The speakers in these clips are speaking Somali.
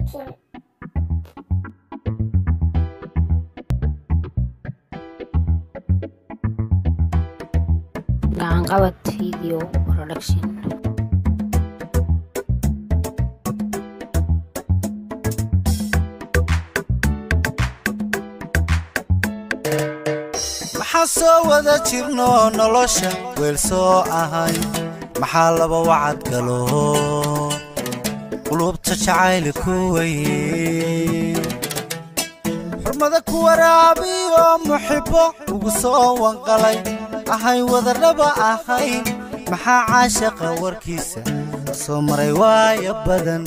editing. gacanqabad video production maxaa soo wada jirno nolosha weel soo ahay maxaa laba wacad galo qulubta jacayli ku weye xurmada ku waraabiyo muxibbo ugu soo wanqalay ahay wadarraba ahayn maxaa caashaqa warkiisa soo maray waaya badan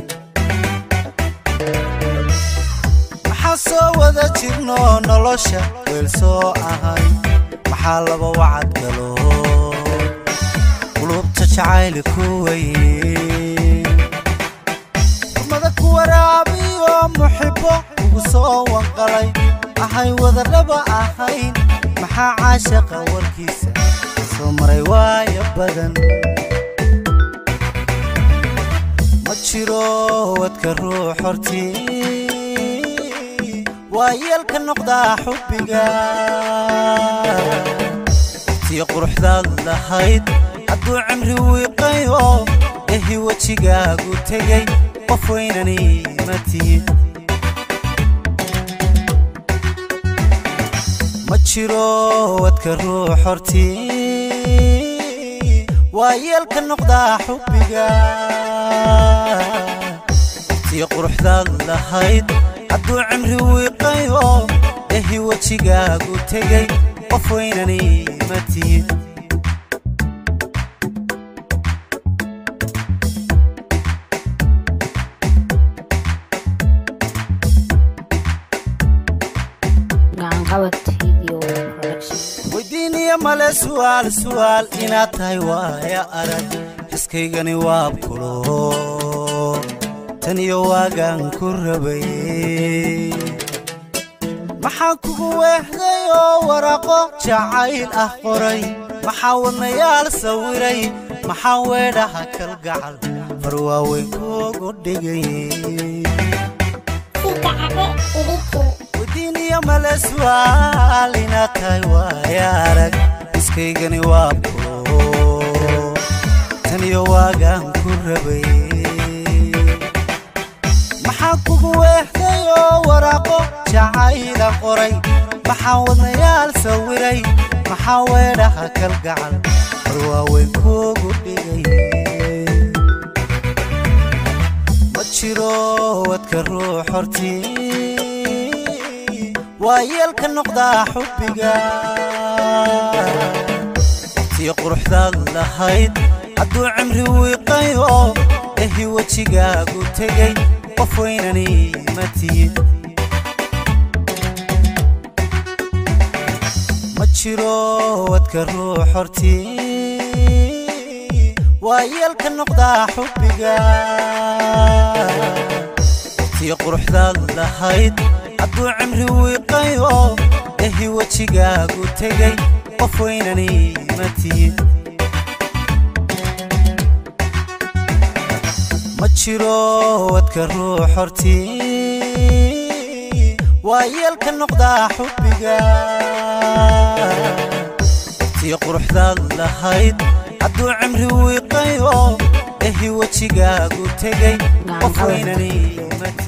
maxaa soo wada jirno nolosha weel soo ahay maxaa laba wacad galo qulubta jacayli ku weye xurmada ku waraabiyo muxibbo ugu soo wanqalay ahay wadarraba ahayn maxaa caashaqa warkiisa soo maray waaya badan ma jiro wadka ruux hortii waa yeelka noqdaa xubbiga tii quruxdaad lahayd hadduu cimri wiiqayo ehi wejigaagu tegey qof weynani ma tihid ma jiro wadka ruux hortii waa yeelka noqdaa xubbiga tii quruxdaad lahayd hadduu cimri wiiqayo ehi wejigaagu tegey qof weynani ma tihid gacanqabad video production weydiiniya male su'aal su'aal inaad tahay waaya arag xiskaygani waab kulo tan iyo waagaan ku rabay maxaa kugu weexday oo waraaqo jacayl ah qoray maxaa wadnayaal sawiray maxaa weedhaha kalgacal far waaweyn kuugu dhigay Sida Abe editing. weydiiniya male su'aal inaad tahay waaya arag iskaygani waa bulo tan iyo waagaan ku rabay maxaa kugu weexday oo waraaqo jacayla qoray maxaa wadnayaal sawiray maxaa weedhaha kalgacal war waaweyn kuugu dhigay ma jiro wadka ruux hortii waa yeelka noqdaa xubbiga tii quruxdaad lahayd hadduu cimri wiiqayo ehi wejigaagu tegey qof weynani ma tihid ma jiro wadka ruux hortii waa yeelka noqdaa xubbiga tii quruxdaad lahayd hadduu cimri wiiqayo ehi wejigaagu tegey qof weynani ma tihid ma jiro wadka ruux hortii waa yeelka noqdaa xubbiga tii quruxdaad lahayd hadduu cimri wiiqayo ehi wejigaagu tegey qof weynani ma tihid